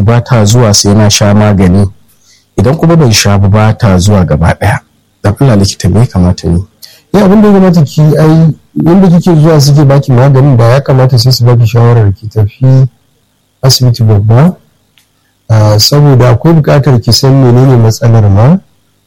ba ta zuwa sai na sha magani idan kuma ban sha ba ta zuwa gaba ɗaya dan Allah likita me ya kamata ne ya abin da ya kamata ki ai inda kike zuwa suke baki maganin da ya kamata sai su baki shawarar ki tafi asibiti babba saboda akwai buƙatar ki san menene matsalar ma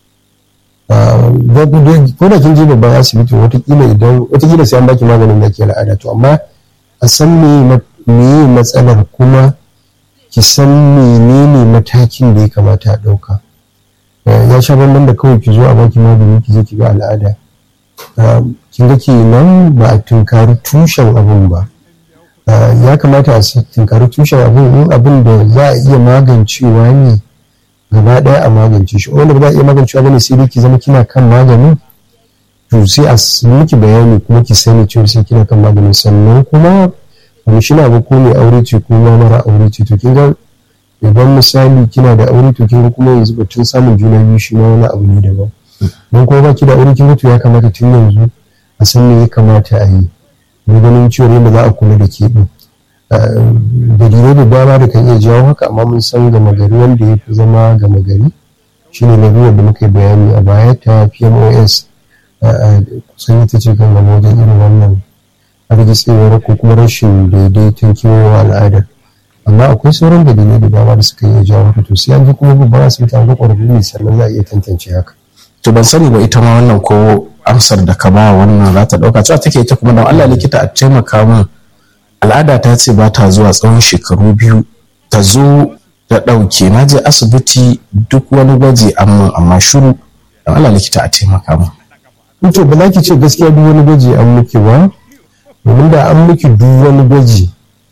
ko da kin je babban asibiti watakila idan watakila sai an baki maganin da ke al'ada to amma a san meye matsalar kuma ki san menene matakin da ya kamata a ɗauka ya sha bambam da kawai ki zo a baki magani ki je ki ga al'ada kin ga kenan ba a tunkari tushen abun ba ya kamata a tunkari tushen abun in abin da za a iya magancewa ne gaba ɗaya a magance shi wanda ba za a iya magancewa bane sai dai ki zama kina kan maganin to sai a miki bayani kuma ki sani cewa sai kina kan maganin sannan kuma wani shi na ba ko mai aure ce ko ma mara aure ce to kin ga idan misali kina da aure to kin ga kuma yanzu batun samun juna biyu shi ma wani abu ne daban don kuma baki da aure kin ga to ya kamata tun yanzu a san me ya kamata a yi ne ganin cewa yadda za a kula da ke din dalilai da dama da kan iya jawo haka amma mun san gama gari wanda ya fi zama gama gari shine lalurar da muka yi bayani a baya ta pmos kusan ita ce kan gama wajen irin wannan hargitsewar ko kuma rashin daidaiton kewayewa al'adar amma akwai sauran dalilai da dama da suka iya jawo haka to sai an ji kuma babban asibiti an ga ƙwararru ne sannan za a iya tantance haka to ban sani ba ita ma wannan ko amsar da ka ba wannan za ta ɗauka cewa take ita kuma don Allah likita a taimaka min al'ada ta ce ba ta zuwa tsawon shekaru biyu ta zo da ɗauke na je asibiti duk wani gwaji amma amma shiru don Allah likita a taimaka min to ba za ki ce gaskiya duk wani gwaji an miki ba domin da an miki duk wani gwaji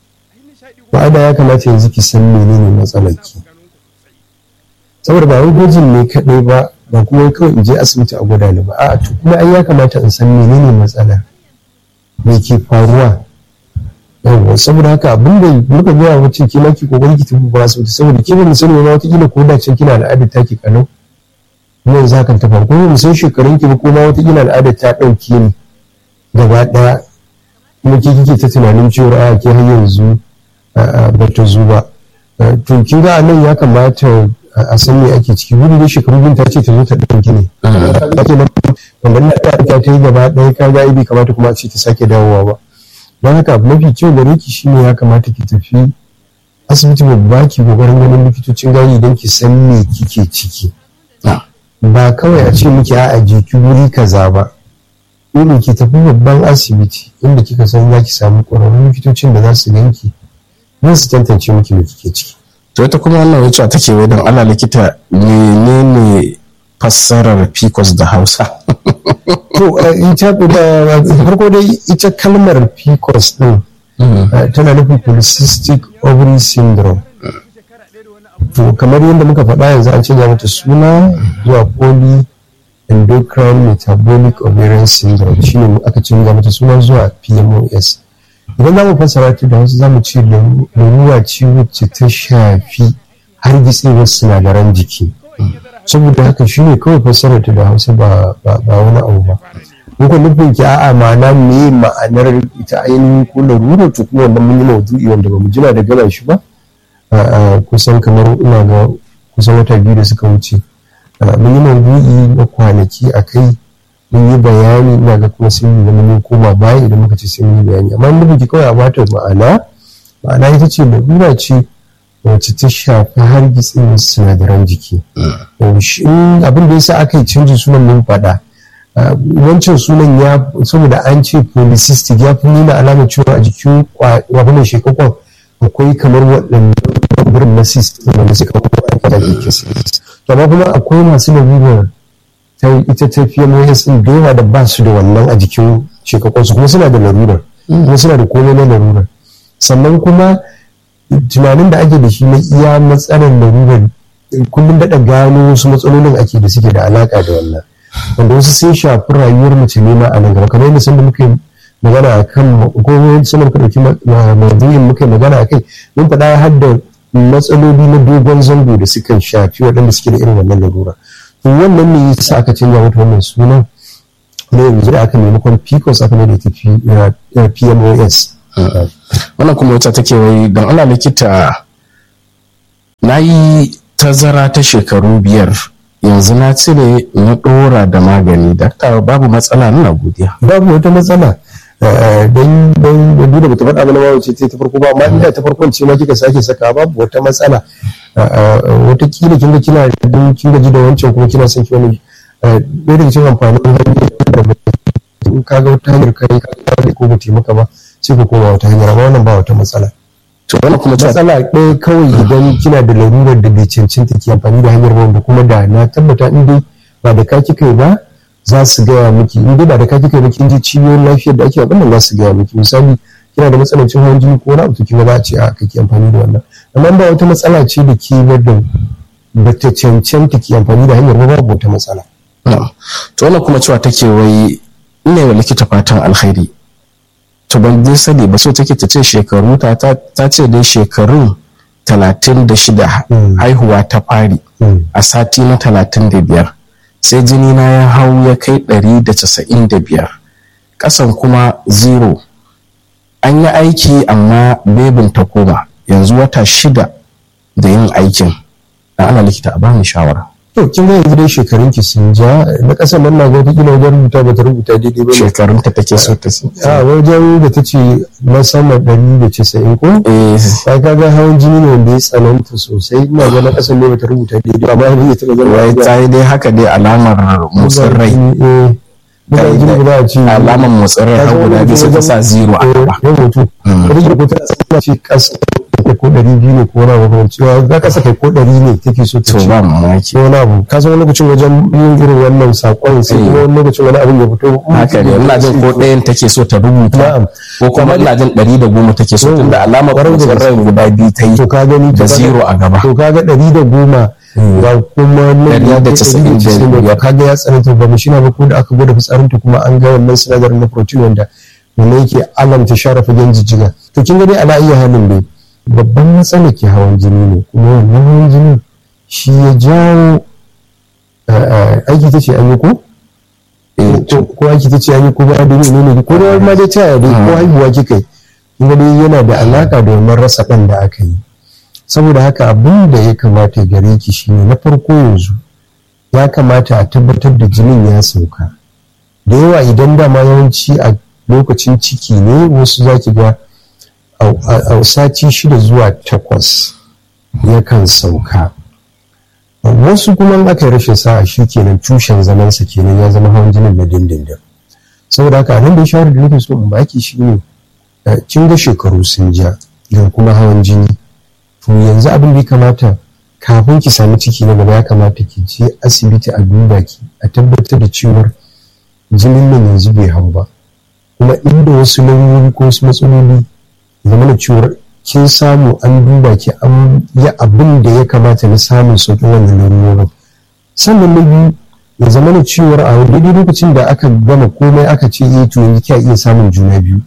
ba da ya kamata yanzu ki san menene matsalar ki saboda ba wai gwajin ne kaɗai ba ba kuma kawai in je asibiti a gwada ni ba a'a to kuma ai ya kamata in san menene matsalar me ke faruwa yawa saboda haka abin da muka gaya wace ke maki kokari ki tafi ba asibiti saboda ke ba sani ba wata kila ko da can kina al'adar taki kalau kuma yanzu hakan ta faru kuma mu san shekarun ki ba ko ma wata kila al'adar ta ɗauke ni gaba ɗaya kuma ke kike ta tunanin cewa a ke har yanzu ba ta zo ba to kin ga nan ya kamata a san me ake ciki gudu da shekaru bin ta ce ta zo ta ɗauki ne ake nan wanda na ta ta yi gaba ɗaya ka ga bai kamata kuma a ce ta sake dawowa ba don haka mafi kyau gare ki shine ya kamata ki tafi asibiti babba ki kokarin ganin likitocin gani idan ki san me kike ciki ba kawai a ce miki a jiki wuri kaza ba dole ki tafi babban asibiti inda kika san za ki samu ƙwararrun likitocin da za su ganki don su tantance miki me kike ciki to ita kuma wannan wacce take wai don Allah likita menene fassarar pcos da Hausa to ita da farko dai ita kalmar pcos din tana nufin polycystic ovary syndrome to kamar yadda muka faɗa yanzu an canza mata suna zuwa poly endocrine metabolic ovarian syndrome shine aka canza mata suna zuwa pmos idan za mu fassara ta da wasu za mu ce larura ce wacce ta shafi har gitsewar sinadaran jiki saboda haka shi ne kawai fassara ta da hausa ba wani abu ba muka nufin ki a'a ma'ana me ma'anar ita ainihin ko larura to kuma wannan mun yi maudu'i wanda ba mu jira da gaba shi ba kusan kamar ina ga kusan wata biyu da suka wuce mun yi maudu'i na kwanaki a kai mun yi bayani ina ga kuma sun yi mun koma baya idan muka ce sai mun yi bayani amma nufin ki kawai a bata ma'ana ma'ana ita ce larura ce wacce ta shafi har gitsin sinadaran jiki abin da yasa aka yi canji sunan mun faɗa wancan sunan ya saboda an ce polycystic ya fi nuna alamar cewa a jikin wadannan shekakon akwai kamar waɗannan wurin na cyst wanda suka kuma a da ke cyst to amma kuma akwai masu lalurar ta ita ta PMOS din da yawa da ba su da wannan a jikin shekakon su kuma suna da larurar kuma suna da komai na larurar sannan kuma tunanin da ake da shi na iya matsalar larurar kullum daɗa gano wasu matsalolin ake da suke da alaƙa da wannan wanda wasu sun shafi rayuwar mace ne ma a nan gaba kamar yadda sanda muka yi magana a kan ko sanda muka ɗauki maudu'in muka yi magana a kai mun faɗa har da matsaloli na dogon zango da suka shafi waɗanda suke da irin wannan larura to wannan ne yasa aka canza mata wannan sunan na yanzu da aka maimakon pcos aka mai da ita pmos wannan kuma wata take wai don ana likita na yi tazara ta shekaru biyar yanzu na cire na ɗora da magani dakta babu matsala nuna godiya babu wata matsala don don da bata faɗa mana wawace ce ta farko ba amma inda ta farkon ce ma kika sake saka babu wata matsala wata kila kin ga kina don kin gaji da wancan kuma kina son ki wani ɗaya daga cikin amfanin hanyar da in ka ga wata hanyar kai ka ga ko ba taimaka ba sai ka koma wata hanyar amma wannan ba wata matsala to wannan kuma matsala ɗaya kawai idan kina da larurar da bai cancanta ki amfani da hanyar wanda kuma da na tabbata in dai ba da ka kika yi ba za su gaya miki in dai ba da ka kika yi ba kin ji cibiyoyin lafiyar da ake abin nan za su gaya miki misali kina da matsalar cin hawan jini ko wani abu to kin za a ce a kake amfani da wannan amma ba wata matsala ce da ke wadda ba ta cancanta ki amfani da hanyar ba babu wata matsala. to wannan kuma cewa take wai ina yi wa likita fatan alkhairi to ban dai sani ba so take ta ce shekaru ta ta ce dai shekarun talatin da shida haihuwa ta fari a sati na talatin da biyar sai jini na ya hau ya kai ɗari da casa'in da biyar ƙasan kuma zero an yi aiki amma bebin ta koma yanzu wata shida da yin aikin na ana likita a bani shawara to kin ga yanzu dai shekarun ki sun ja na kasan nan na ga wata kila wajen rubuta ba ta rubuta daidai ba shekarun ta take so ta a wajen da ta ce na sama ɗari da casa'in ko eh sai ka ga hawan jini ne wanda ya tsananta sosai ina ga na kasan ne ba ta rubuta daidai amma yanzu ya taɓa zama wai ta yi dai haka dai alamar motsin rai buga jini ba a ce alamar motsin rai har guda biyu sai ta sa zero a gaba ya mutu rage ko ta tsana ce kasa ko ɗari biyu ne ko wani abu kamar cewa za ka saka ko ɗari ne take so ta to ce ba mamaki ko wani abu ka san wani lokacin wajen yin irin wannan sakon sai kuma wani lokacin wani abin ya fito haka ne ina jin ko ɗayan take so ta rubuta Na'am. ko kuma ina jin ɗari da goma take so tunda alamar Ƙwarai da motsin rai guda biyu ta yi to ka gani da to kaga- zero a gaba to kaga ɗari da goma ga kuma nan Ɗari ya da kai casa'in da ɗari da casa'in da biyar. kaga ya tsananta ba mu shina ba ko da aka gwada fitsarinta kuma an ga wannan sinadarin na protein wanda wanda yake alamta share fagen jijjiga to kin ga dai ala iya halin dai babban matsala ke hawan jini ne kuma wannan hawan jini shi ya jawo eh, eh, aiki ta ce an yi ko Eh, ko ko aiki ta ce an yi ko ba da ne ne ko da ma dai ta yaya dai ko haihuwa kika yi kin ga dai yana da alaka da wannan rasa ɗan da aka yi saboda haka abin da ya kamata gare ki shine na farko yanzu ya kamata a tabbatar da jinin ya sauka da yawa idan dama yawanci a lokacin ciki ne wasu za ki ga a- a a sati shida zuwa takwas yakan sauka wasu kuma in aka yi rashin sa'a shi kenan tushen zamansa kenan ya zama hawan jinin na dindindin saboda haka nan da shawarar da nake so in baki shi ne kin ga shekaru sun ja ga kuma hawan jini to yanzu abin da ya kamata kafin ki sami ciki na gaba ya kamata ki je asibiti a duba ki a tabbatar da cewar jinin nan yanzu bai hau ba kuma inda wasu lauyoyi ko wasu matsaloli zama da cewar kin samu an duba ki an yi abin da ya kamata na samun sauƙin wannan lalurorin sannan na biyu ya zama da cewar a daidai lokacin da aka gama komai aka ce eh to yanzu kya iya samun juna biyu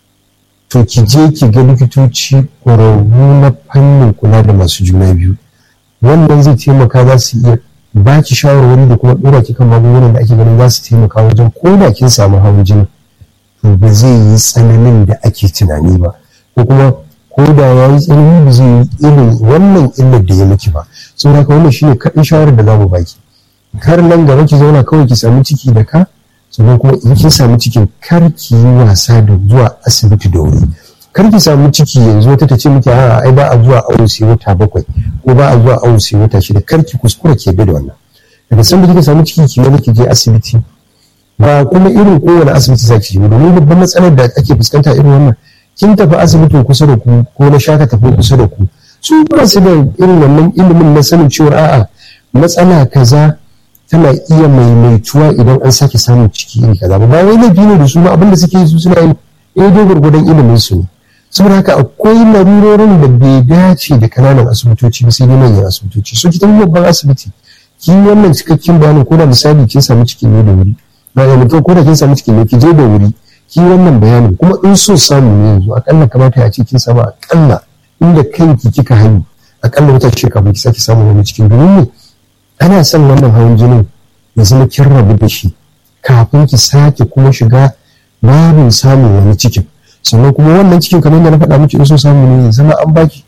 to ki je ki ga likitoci ƙwararru na fannin kula da masu juna biyu wannan zai taimaka za su iya ba ki shawarwari da kuma ɗora ki kan magungunan da ake ganin za su taimaka wajen ko da kin samu hawan jini to ba zai yi tsananin da ake tunani ba ko kuma ko da ya yi tsanani ba zai yi irin wannan illar da ya miki ba saboda haka wannan shine kaɗai shawarar da za mu baki kar nan gaba ki zauna kawai ki samu ciki da ka sannan kuma in kin samu cikin kar ki yi wasa da zuwa asibiti da wuri kar ki samu ciki yanzu wata ta ce miki a ai ba a zuwa awo sai wata bakwai ko ba a zuwa awo sai wata shida kar ki kuskura ke bi da wannan daga sanda kika samu ciki ki wani ki je asibiti ba kuma irin kowane asibiti zaki je domin babban matsalar da ake fuskanta irin wannan kin tafi asibitin kusa da ku ko na shaka tafi kusa da ku su ba su da irin wannan ilimin na sanin cewa a'a matsala kaza tana iya maimaituwa idan an sake samun ciki iri kaza ba wai laifi ne da su ba abinda suke yi su suna yi daidai gwargwadon ilimin su ne saboda haka akwai larurorin da bai dace da kananan asibitoci ba sai dai manyan asibitoci so ki tafi babban asibiti ki yi wannan cikakken bayanin ko da misali kin samu ciki ne da wuri ba ya mutum ko da kin samu ciki ne ki je da wuri ki yi wannan bayanin kuma in so samu ne yanzu akalla kamata ya ce kin samu akalla inda kanki kika haihu akalla wata ce kafin ki sake samun wani cikin domin ne ana son wannan hawan jinin ya zama kin rabu da shi kafin ki sake kuma shiga babin samun wani cikin sannan kuma wannan cikin kamar da na faɗa miki in so samu ne ya zama an baki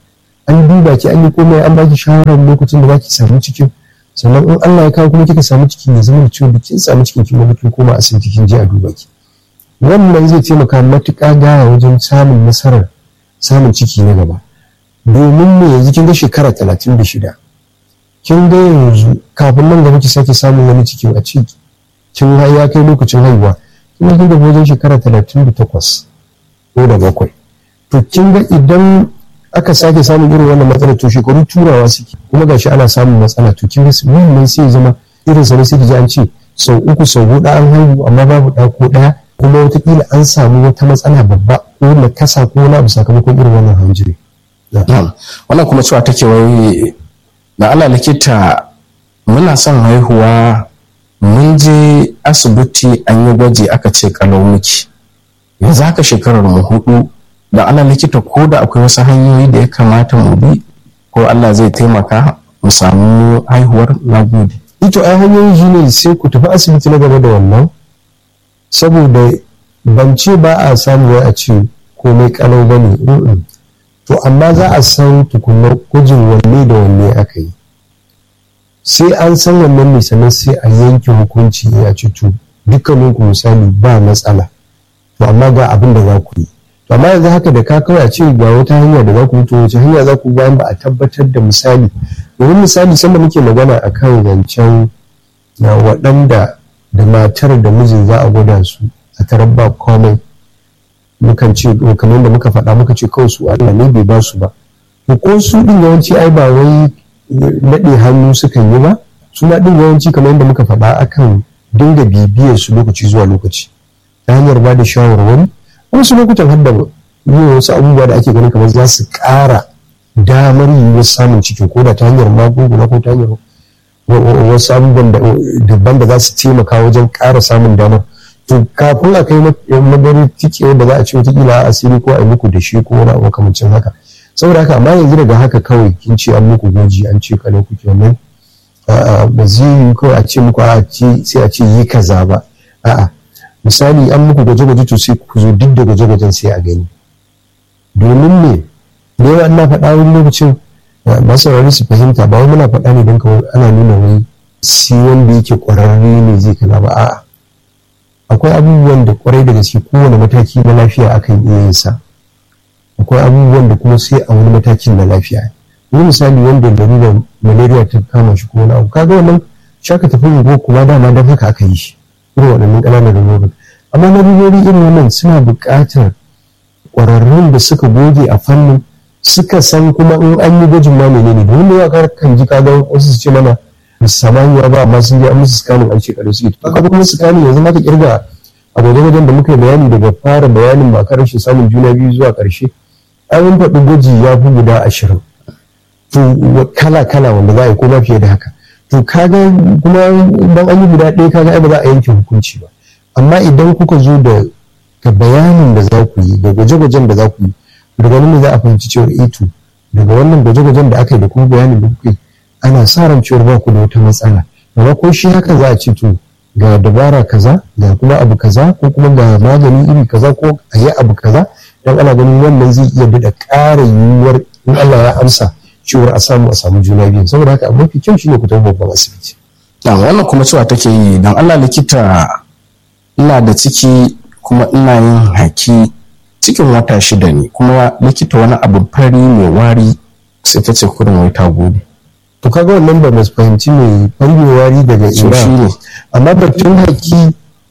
an duba ki an yi komai an baki shawarar lokacin da zaki samu cikin sannan in Allah ya kawo kuma kika samu cikin ya zama da cewa kin samu cikin kin kin koma asibiti kin je a duba ki wannan zai taimaka matuƙa gaya wajen samun nasarar samun ciki na gaba domin me yanzu kin ga shekara talatin da shida kin ga yanzu kafin nan gaba ki sake samun wani cikin a ciki kin ya kai lokacin haihuwa kin ga kin ga wajen shekara talatin da takwas ko da bakwai to kin ga idan aka sake samun irin wannan matsalar to shekaru turawa suke kuma gashi ana samun matsala to kin ga wannan sai zama irin sa ne sai ji an ce sau uku sau huɗu an haihu amma babu ɗa ko ɗaya kuma wataƙila an samu wata matsala babba ko na kasa ko wani abu sakamakon irin wannan hawan jini. wannan kuma cewa take wai da Allah likita muna son haihuwa mun je asibiti an yi gwaji aka ce kalau miki yanzu haka shekarar mu hudu da Allah likita ko da akwai wasu hanyoyi da ya kamata mu bi ko Allah zai taimaka mu samu haihuwar nagode. Ito ai hanyoyi shi ne sai ku tafi asibiti na gaba da wannan saboda ban ce ba a samu a ce komai kalau ba ne to amma za a san tukunar gwajin wanne da wanne aka yi sai an san wannan ne sannan sai a yanke hukunci ya ce to dukkanin ku misali ba matsala to amma ga abin da za ku yi to amma yanzu haka da ka kawai a ce ga wata hanya da za ku yi to wace hanya za ku bayan ba a tabbatar da misali domin misali sanda muke magana akan zancen na waɗanda da matar da mijin za a gwada su a tarar ba komai mukan ce kamar da muka faɗa muka ce kawai su Allah ne bai ba su ba to ko su din yawanci ai ba wai naɗe hannu sukan yi ba su ma din yawanci kamar yadda muka faɗa akan dinga bibiyar su lokaci zuwa lokaci ta hanyar ba da shawarwari wasu lokutan har da yin wasu abubuwa da ake ganin kamar za su ƙara damar yiwuwar samun cikin ko da ta hanyar magunguna ko ta hanyar wasu abubuwan daban da za su taimaka wajen ƙara samun damar to kafin a kai madari tike da za a ce wataƙila a asiri ko a yi muku da shi ko wani abu makamancin haka saboda haka amma yanzu daga haka kawai kin ce an muku goji an ce kale kuke wannan ba zai yi kawai a ce muku a ce sai a ce yi kaza ba a'a misali an muku gwaje-gwaje to sai ku zo duk da gwaje-gwajen sai a gani domin ne da yawa ina faɗa wani lokacin masu rari su fahimta ba wai muna faɗa ne don kawai ana nuna wai si wanda yake ƙwararre ne zai kaza ba a'a akwai abubuwan da kwarai da gaske kowane mataki na lafiya akan iya yin sa akwai abubuwan da kuma sai a wani matakin na lafiya wani misali wanda larurar malaria ta kama shi ko wani abu kaga wannan shaka tafi ungo kuma dama don haka aka yi shi irin waɗannan ƙananan lalurorin amma larurori irin wannan suna buƙatar ƙwararrun da suka goge a fannin suka san kuma in an yi gwajin ma menene domin da yawa kan ji kaga wasu su ce mana samaniya ba amma sun je an musu scanning an shekaru suke to kaga kuma scanning yanzu maka kirga a gwaje-gwajen da muka yi bayani daga fara bayanin ba kan rashin samun juna biyu zuwa ƙarshe an faɗi gwaji ya fi guda ashirin to kala-kala wanda za a yi ko fiye da haka to kaga kuma idan an yi guda ɗaya kaga ai ba za a yanke hukunci ba amma idan kuka zo da ga bayanin da za ku yi da gwaje-gwajen da za ku yi daga nan za a fahimci cewa eh to daga wannan gwaje-gwajen da aka yi da kuma bayanin da kuka yi ana sa ran cewar ba ku da wata matsala amma ko shi haka za a ce to ga dabara kaza ga kuma abu kaza ko kuma ga magani iri kaza ko a yi abu kaza dan ana ganin wannan zai iya daɗa ƙara yiwuwar in Allah ya amsa cewar a samu a samu juna biyu saboda haka abu mafi kyau shine ku tafi babban asibiti. wannan kuma cewa take yi dan Allah likita ina da ciki kuma ina yin haki cikin wata shida ne kuma likita wani abu fari mai wari sai ta ce kurin wai ta gode. to kaga wannan ba mu fahimci mai fargewari daga ina amma batun haki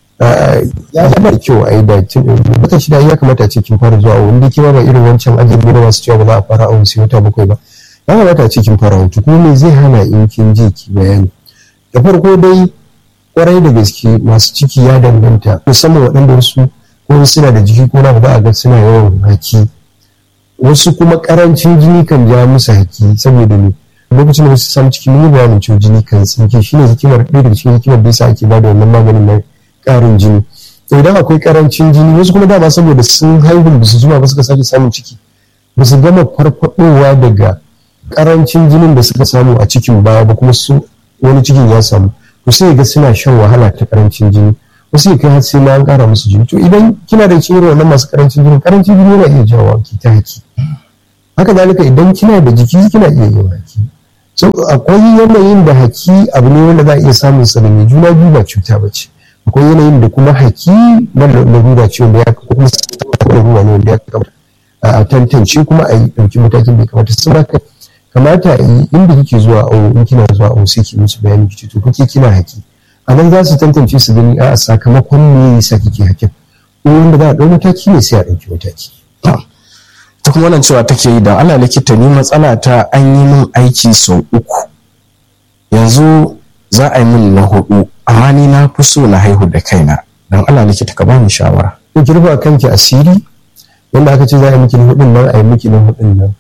ya zama da kyau a yi da wata shida ya kamata ce kin fara zuwa wanda kima ba irin wancan ajin da masu cewa ba za a fara awon sai wata bakwai ba ya kamata ce kin fara hutu kuma me zai hana in kin je ki bayani da farko dai kwarai da gaske masu ciki ya danganta musamman waɗanda wasu ko suna da jiki ko na ba a ga suna yawan haki wasu kuma karancin jini kan ja musu haki saboda ne lokacin da wasu samu ciki mun yi bayanin cewa jini kan tsinke shi ne hikimar ɗaya daga cikin hikimar da yasa ake bada wannan maganin na ƙarin jini to idan akwai ƙarancin jini wasu kuma dama saboda sun haihu ba su zuma ba suka sake samun ciki ba su gama farfadowa daga ƙarancin jinin da suka samu a cikin baya ba kuma su wani cikin ya samu to sai ga suna shan wahala ta ƙarancin jini wasu ya kai har sai ma an ƙara musu jini to idan kina da cikin wannan masu ƙarancin jini ƙarancin jini yana iya jawo ki ta haki haka zalika idan kina da jiki kina iya yin haki so akwai yanayin da haki abu ne wanda za a iya samun sa da mai juna biyu ba cuta ba ce akwai yanayin da kuma haki na larura ce wanda ya kuma larura ne wanda ya kamata a tantance kuma a yi ɗauki matakin da ya kamata sun haka kamata a yi inda kike zuwa awo in kina zuwa awo sai ki musu bayani ki to kuke kina haki a nan za su tantance su gani a sakamakon me yasa kike hakin ko wanda za a ɗau mataki ne sai a ɗauki mataki. ta kuma wannan cewa take yi don Allah likita ni matsala ta an yi min aiki sau uku yanzu za a yi min na hudu amma ni na fi so na haihu da kaina don Allah likita ka bani shawara. Ko ki rufa kanki asiri wanda aka ce za a yi miki na hudun nan a yi miki na hudun nan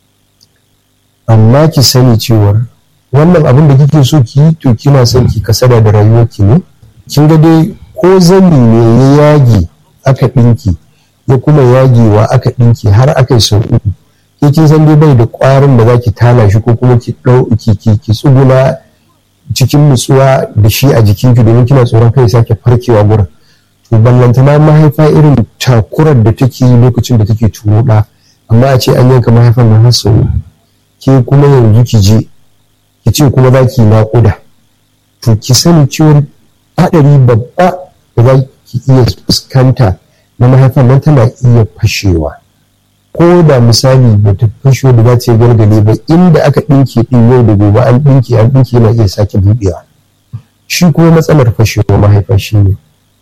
amma ki sani cewar wannan abin da kike so ki yi to kina son ki kasada da rayuwarki ne kin ga dai ko zani ne ya yage aka ɗinki ya kuma yagewa aka ɗinki har aka yi sau uku ke kin san dai bai da ƙwarin da za ki tala shi ko kuma ki ɗau ki ki ki tsuguna cikin nutsuwa da shi a jikinki domin kina tsoron kai sake farkewa gurin to ballantana mahaifa irin takurar da take yi lokacin da take turo ɗa amma a ce an yanka mahaifar na har sau ke kuma yanzu ki je ki ce kuma za ki naƙuda to ki sani cewar haɗari babba da za ki iya fuskanta na mahaifar nan tana iya fashewa ko da misali ba ta fashe da za ta yi gargale ba inda aka ɗinke ɗin yau da gobe an ɗinke an ɗinke yana iya sake buɗewa shi kuma matsalar fashewa mahaifa shi ne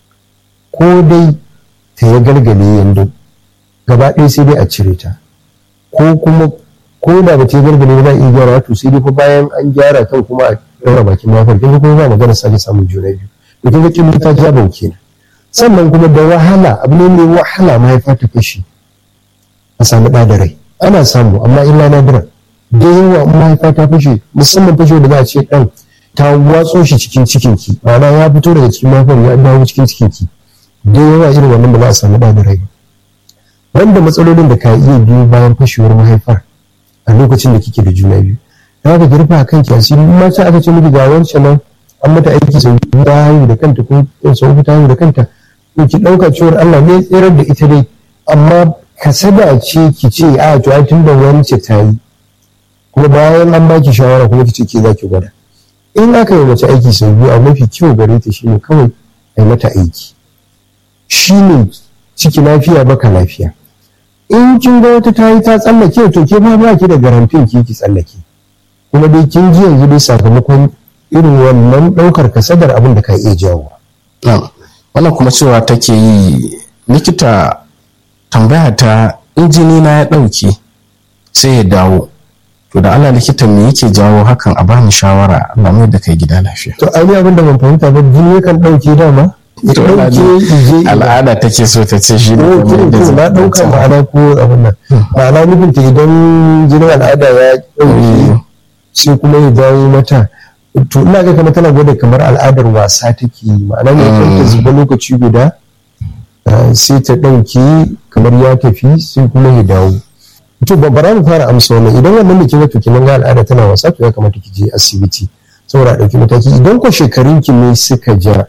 ko dai ta yi gargale yanzu gaba ɗaya sai dai a cire ta ko kuma ko da ba ta yi gargale ba za a iya gyara to sai dai fa bayan an gyara kan kuma a ɗaura bakin mahaifar kin kuma ba magana sake samun juna biyu to kin ga kin ta ja bauke sannan kuma da wahala abu ne mai wahala mahaifa ta fashe a samu ɗa da rai ana samu amma illa nadiran da yawa mahaifa ta fashe musamman fashe da za a ce ɗan ta watso shi cikin cikinki ma'ana ya fito daga cikin mahaifar ya dawo cikin cikinki da yawa irin wannan ba za a samu ɗa da rai wanda matsalolin da ka iya biyo bayan fashewar mahaifar a lokacin da kike da juna biyu ta haka girfa a kanki asiri in ma aka ce miki ga wancan nan an mata aiki sau biyu ta haihu da kanta ko sau ta haihu da kanta to ki ɗauka cewar Allah ne tsirar da ita dai amma kasada ce ki ce a to ai tun da wance ta yi kuma bayan an baki shawara kuma ki ce ke za ki gwada in aka yi mace aiki sau biyu a mafi kyau gare ta shine kawai a yi mata aiki shine ciki lafiya baka lafiya in kin ga wata ta yi ta tsallake to ke ma ba ki da garantin ki ki tsallake kuma dai kin ji yanzu dai sakamakon irin wannan ɗaukar kasadar abin da ka iya jawo. wannan kuma cewa take yi likita tambaya ta injini na ya ɗauke sai ya dawo to da Allah likita me yake jawo hakan a bani shawara Allah mai da kai gida lafiya to ai abin da ban fahimta ba jini yakan ɗauke dama to al'ada take so ta ce shi ne to na ɗauka ma'ana ko abin nan ma'ana nufin ta idan jinin al'ada ya ɗauke sai kuma ya dawo mata to ina ga kamar tana gwada kamar al'adar wasa take ma'ana ne kan ta zuba lokaci guda sai ta ɗauke kamar ya tafi sai kuma ya dawo to bara mu fara amsa wannan idan wannan da ke wato kinan ga al'ada tana wasa to ya kamata ki je asibiti saboda ɗauki mataki idan ko shekarun ki ne suka ja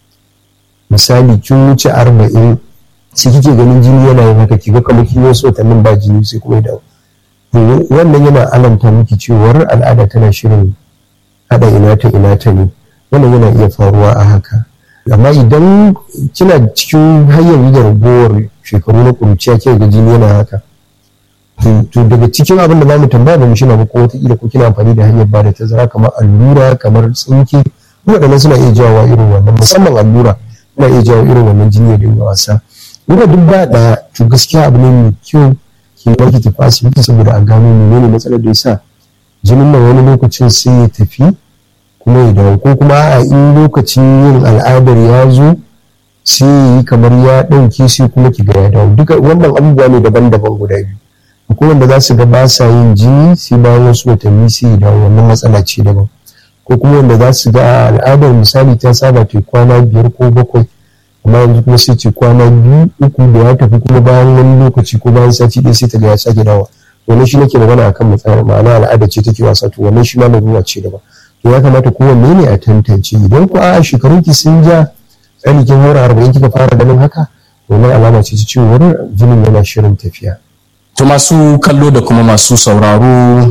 misali kin wuce arba'in sai kike ganin jini yana yin haka ki ga kamar kin yi wasu watannin ba jini sai kuma ya dawo to wannan yana alamta miki cewar al'ada tana shirin haɗa ina ta ina ta ne wannan yana iya faruwa a haka amma idan kina cikin hanyar da ragowar shekaru na kuruciya ke ga jini yana haka to daga cikin abin da za mu tambaya ba mu shina ba ko wataƙila ko kina amfani da hanyar ba da tazara kamar allura kamar tsinke waɗannan suna iya jawo irin wannan musamman allura suna iya jawo irin wannan jini da yin wasa wanda duk ba ɗaya to gaskiya abu ne mai kyau ki baki tafi asibiti saboda a gano menene matsalar da ya sa jinin nan wani lokacin sai ya tafi kuma ya dawo ko kuma a in lokacin yin al'adar ya zo sai ya yi kamar ya ɗauke sai kuma ki ga ya dawo duka wannan abubuwa ne daban-daban guda biyu akwai wanda za su ga ba sa yin jini sai bayan wasu watanni sai ya dawo wannan matsala ce daban ko kuma wanda za su ga al'adar misali ta saba ta kwana biyar ko bakwai amma yanzu kuma sai ce kwana biyu uku da ya tafi kuma bayan wani lokaci ko bayan sati ɗaya sai ta ga ya sake dawo wannan shi nake magana akan matsalar ma'ana al'ada ce take wasa to wannan shi ma larura ce daban to ya kamata kowanne ne a tantance idan ku a shekarun ki sun ja tsani kin haura arba'in kika fara ganin haka wannan alama ce ta cewar jinin yana shirin tafiya To masu kallo da kuma masu sauraro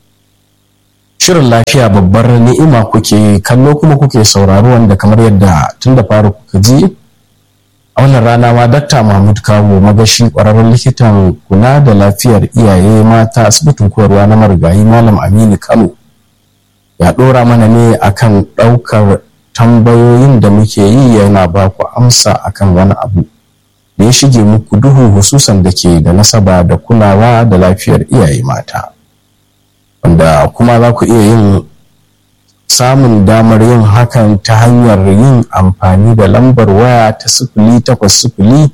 shirin lafiya babbar ni'ima kuke kallo kuma kuke sauraro wanda kamar yadda tun da fara kuka ji a wannan rana ma dakta mahmud kawo magashi kwararren likitan kula da lafiyar iyaye mata asibitin koyarwa na marigayi malam aminu kano ya ɗora mana ne akan ɗaukar tambayoyin da muke yi yana ba ku amsa akan wani abu da ya shige muku duhu hususan da ke da nasaba da kulawa da lafiyar iyaye mata wanda kuma za ku iya yin samun damar yin hakan ta hanyar yin amfani da lambar waya ta sifili takwas sifili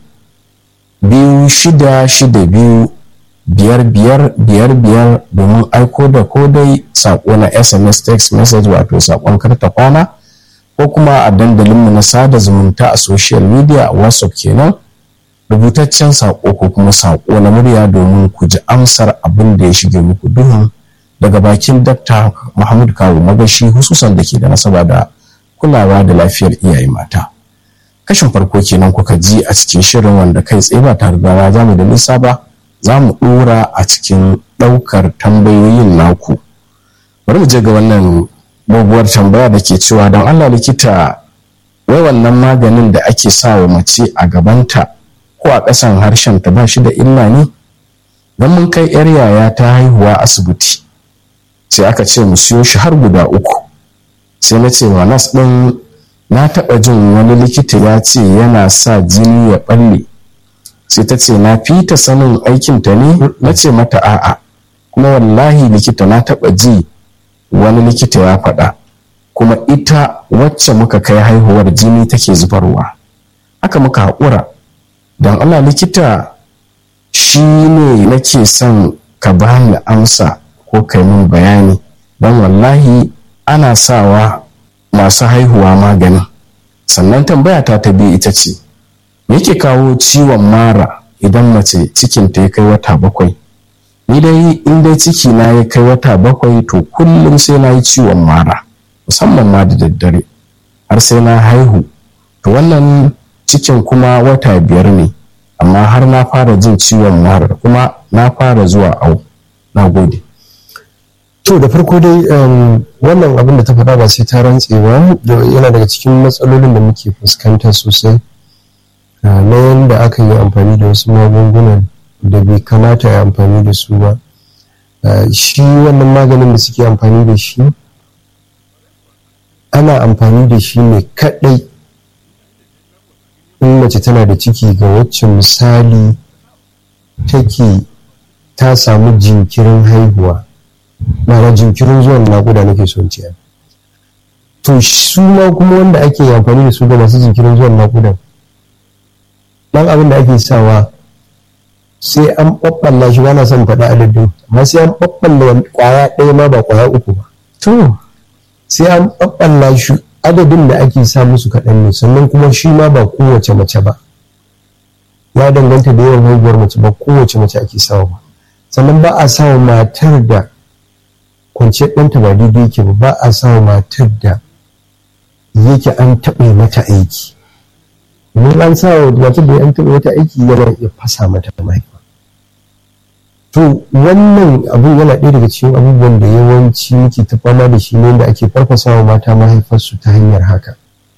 biyu shida shida biyu biyar biyar biyar biyar domin aiko da kodai saƙo na sms text message wato saƙon karta kwana ko kuma a dandalinmu na sada zumunta a social media a whatsapp kenan rubutaccen saƙo ko kuma saƙo na murya domin ku ji amsar abin da ya shige muku duhun daga bakin dakta Muhammad Kawu magashi hususan da ke da nasaba da kulawa da lafiyar iyaye mata. Kashin farko kenan kuka ji a cikin shirin wanda kai tsaye ba tare da za mu da nisa ba za mu ɗora a cikin ɗaukar tambayoyin naku. Bari mu je ga wannan doguwar tambaya da ke cewa don Allah likita wai wannan maganin da ake sa wa mace a gabanta ko a ƙasan harshen ta ba shi da illa ne? Don mun kai 'yar yaya ta haihuwa asibiti. sai aka ce mu siyo shi har guda uku sai na ce wa nas ɗin na taɓa jin wani likita ya ce yana sa jini ya ɓalle sai ta ce na fi ta sanin aikinta ne na ce mata a'a kuma wallahi likita na taɓa ji wani likita ya faɗa kuma ita wacce muka kai haihuwar jini take zubarwa haka muka haƙura don allah likita shi ne nake son ka bani amsa ko kai min bayani don wallahi ana sawa masu haihuwa maganin sannan tambaya ta ta biyu ita ce me yake kawo ciwon mara idan mace cikinta ya kai wata bakwai ni dai in dai ciki na ya kai wata bakwai to kullum sai na yi ciwon mara musamman ma da daddare har sai na haihu to wannan cikin kuma wata biyar ne amma har na fara jin ciwon mara kuma na fara zuwa au na gode to da farko dai wannan abin da ta faɗa ba sai ta rantse ba yana daga cikin matsalolin da muke fuskanta sosai na yadda aka yi amfani da wasu magungunan da bai kamata ya amfani da su ba shi wannan maganin da suke amfani da shi ana amfani da shi ne kaɗai in mace tana da ciki ga wacce misali take ta samu jinkirin haihuwa ma'ana jinkirin zuwan naƙuda nake son ciya to su ma kuma wanda ake amfani da su ga masu jinkirin zuwan naƙuda ɗan abin da ake sawa sai an ɓaɓɓalla shi bana son faɗa adadin amma sai an ɓaɓɓalla ƙwaya ɗaya ma ba ƙwaya uku ba to sai an ɓaɓɓalla shi adadin da ake sa musu kaɗan ne sannan kuma shi ma ba kowace mace ba ya danganta da yawan haihuwar mace ba kowace mace ake sawa ba sannan ba a sawa matar da kwanciyar ɗanta ba daidai yake ba ba a sawa matar da yake an taɓa mata aiki mun an sawa matar da an taɓa mata aiki yana iya fasa mata mahaifa to wannan abun yana ɗaya daga cikin abubuwan da yawanci muke ta fama da shi ne da ake farfasawa mata mahaifarsu ta hanyar haka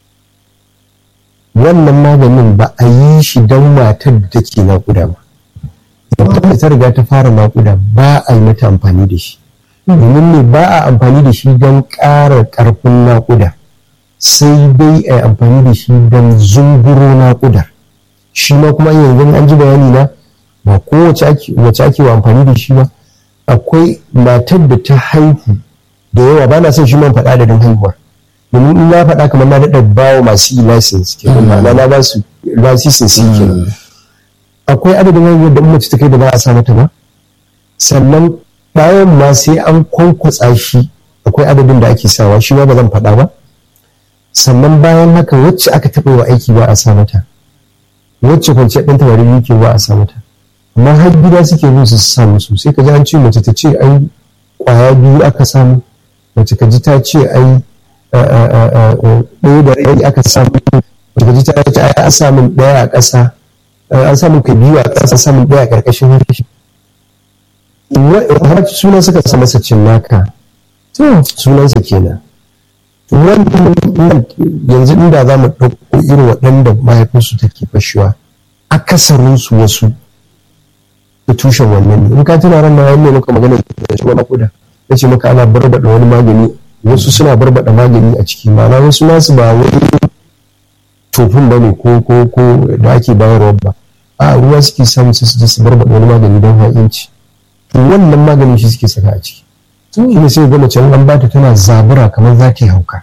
wannan maganin ba a yi shi don matar da take naƙuda ba idan ta riga ta fara naƙuda ba a yi mata amfani da shi domin ne ba a amfani da shi don ƙara ƙarfin naƙuda sai dai a yi amfani da shi don zunguro naƙuda shi ma kuma yanzu an ji bayani na ba kowace wace ake wa amfani da shi ba akwai matar da ta haihu da yawa ba na son shi man faɗa da don haihuwa domin in na faɗa kamar na daɗa bawa masu yi license ke na na ba su lasisin su ke akwai adadin haihuwar da mace ta kai da ba a sa mata ba sannan bayan ma sai an kwankwatsa shi akwai adadin da ake sawa shi ma ba zan faɗa ba sannan bayan haka wacce aka taɓa wa aiki ba a sa mata wacce kwanciyar ɗan tabarin yake ba a sa mata amma har gida suke bin su sa musu sai ka ji an ce mace ta ce ai kwaya biyu aka samu mace ka ji ta ce ai ɗaya da rai aka samu mace ka ji ta ce ai an samu ɗaya a ƙasa an samu ka biyu a ƙasa samun ɗaya a ƙarƙashin harshe sunan suka sa masa cinnaka sunansa kenan wannan yanzu inda za mu ɗauko irin waɗanda mahaifinsu take fashewa akasarinsu wasu da tushen wannan ne in ka tuna ran nan ne muka magana da shi wani kuda ya ce maka ana barbada wani magani wasu suna barbada magani a ciki ma'ana wasu nasu ba wani tofin ba ne ko ko ko da ake bayarwa ba a ruwa suke samu su su su barbada wani magani don ha'inci to wannan maganin shi suke saka a ciki shi ne sai ga mace an bata tana zabura kamar za ta yi hauka